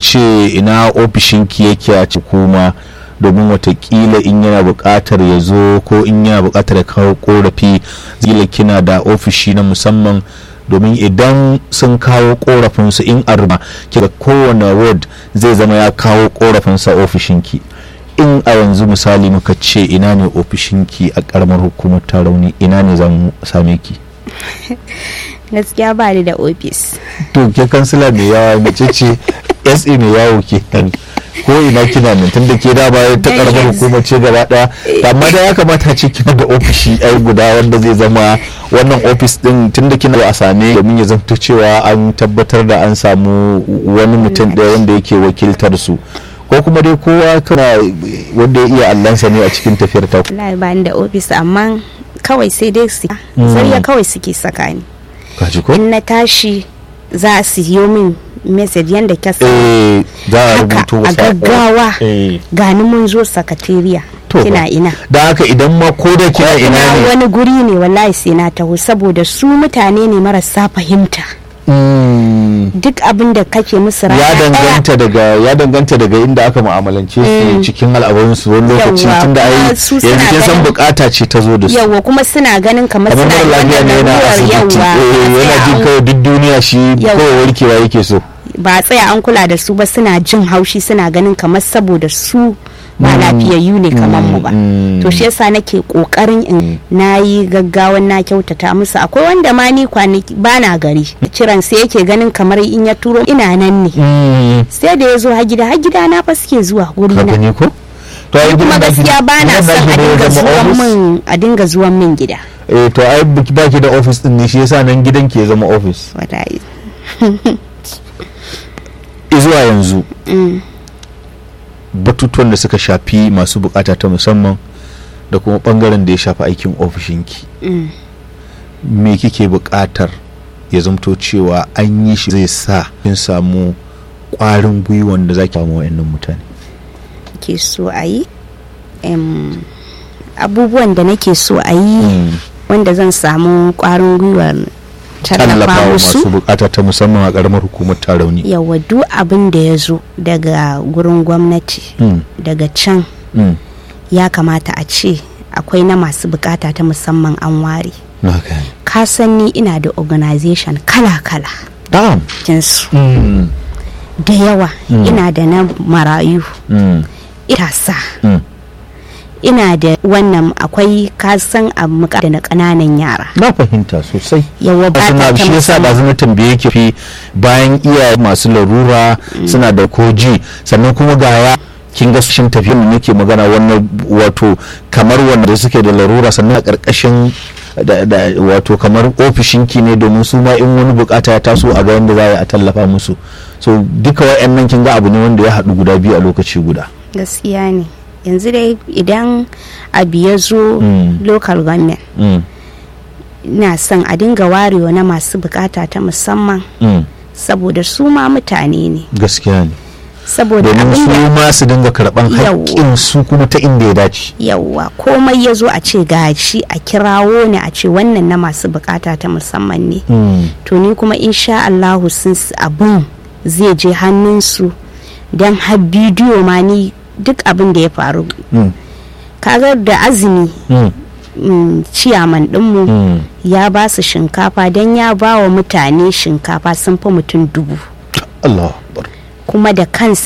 ce ina ofishinki yake a kuma domin watakila in yana buƙatar ya zo ko in yana buƙatar ya kawo korafi zila kina da ofishi na musamman domin idan sun kawo korafinsu in arba kira kowane ward zai zama ya kawo korafinsa ofishinki in a yanzu misali muka ce ina ne ofishinki a karamar hukumar tarauni ina ne zan same ki gaskiya ba ni da ofis to ke kansila mai yawa mace ce sa mai yawo ke ko ina kina nan tunda ke da ba ta karamar hukumar ce gaba daya amma da ya kamata ce kina da ofishi ai guda wanda zai zama wannan ofis din tunda kina a same domin ya zanto cewa an tabbatar da an samu wani mutum ɗaya wanda yake wakiltar su ko kuma dai kowa kana wanda ya iya allansa ne a cikin tafiyar ta wallahi ba ni da ofis amma kawai sai dai su zariya kawai suke saka ni kaji ko in na tashi za su yi min message yadda ka sa eh za a haka rubuto a wasu gaggawa eh gani mun zo sakatariya To kina fa. ina da haka idan ma ko da kina ina ina ne wani guri ne wallahi sai na taho saboda su mutane ne marasa fahimta Mm. duk abin da kake musu rana ya ɗaya, danganta daga ya danganta daga inda aka mu'amalance su cikin al'amuransu wani lokaci Yawwa, tunda ai kuma su suna yanzu kin san ganin- bukata ce ta zo da su yawwa kuma suna ganin kamar kamar suna mara da lafiya ne wannan yana lalurar, asibiti yawwa, eh, yana ba jin tsaya kawai duk duniya shi Yawwa. kawai warkewa yake so ba a tsaya an kula da su ba suna jin haushi suna ganin kamar saboda su ba lafiyayyu ne kamar mu ba mm. to shi yasa nake kokarin in nayi gaggawan na kyautata musu akwai wanda ma ni kwanaki bana gari kiran sai yake ganin kamar in ya turo ina nan ne Mm. sai da ya zo ha gida ha gida na fa suke zuwa guri ka na gani ko to ai kuma gidan naki- gaskiya ba na gidan son naki a da ya dinga zama zuwan office? min a dinga zuwan min gida eh to ai baki baki da office din ne shi yasa nan gidan ke zama office wallahi zuwa yanzu batutuwan da suka shafi masu bukata ta musamman da kuma bangaren da ya shafi aikin ofishinki me kike bukatar ya zamto cewa an yi shi zai sa kin samu kwarin gwiwan da zaki samu wayannan mutane ke so a yi em, abubuwan da nake so a yi Mm. wanda zan samu kwarin gwiwar tallafa tallafawa musu masu bukata ta musamman a karamar hukumar tarauni yawa duk abin da ya zo daga gurin gwamnati Mm. daga can Mm. ya kamata a ce akwai na masu bukata ta musamman an ware na gani ka san ni ina da organization kala-kala Damn. jinsu Mm. da yawa ina da na marayu Mm. itasa Mm. ina da wannan akwai kasan a muka da na ƙananan yara na fahimta sosai yawa ba suna ta shi yasa da zama tambaye ki fi bayan iyaye masu larura suna da koji sannan kuma ga ya kin ga shin tafiya mu nake magana wannan wato kamar wanda suke da larura sannan a karkashin da, da wato kamar ofishinki ne domin su ma in wani bukata ya taso a ga yadda za a yi a tallafa musu so duka wa'annan kin ga abu ne wanda ya haɗu guda biyu a lokaci guda gaskiya ne yanzu dai idan abu ya zo Mm. local government mm. ina son a dinga warewa na masu bukata ta musamman Mm. saboda su ma mutane ne gaskiya ne saboda domin abin su da ma su dinga karɓan Yawwa. haƙƙin su kuma ta inda ya dace yawwa komai ya zo a ce gashi a kirawo ne a ce wannan na masu bukata ta musamman ne Mm. to ni kuma insha Allahu sun s- abun zai je hannunsu don har bidiyo ma ni duk abin da ya faru Mm. kaga da azumi Mm. mm, ciyaman dinmu Mm. ya ba su shinkafa don ya ba wa mutane shinkafa sun fi mutum dubu Allah Akbar. kuma da kansa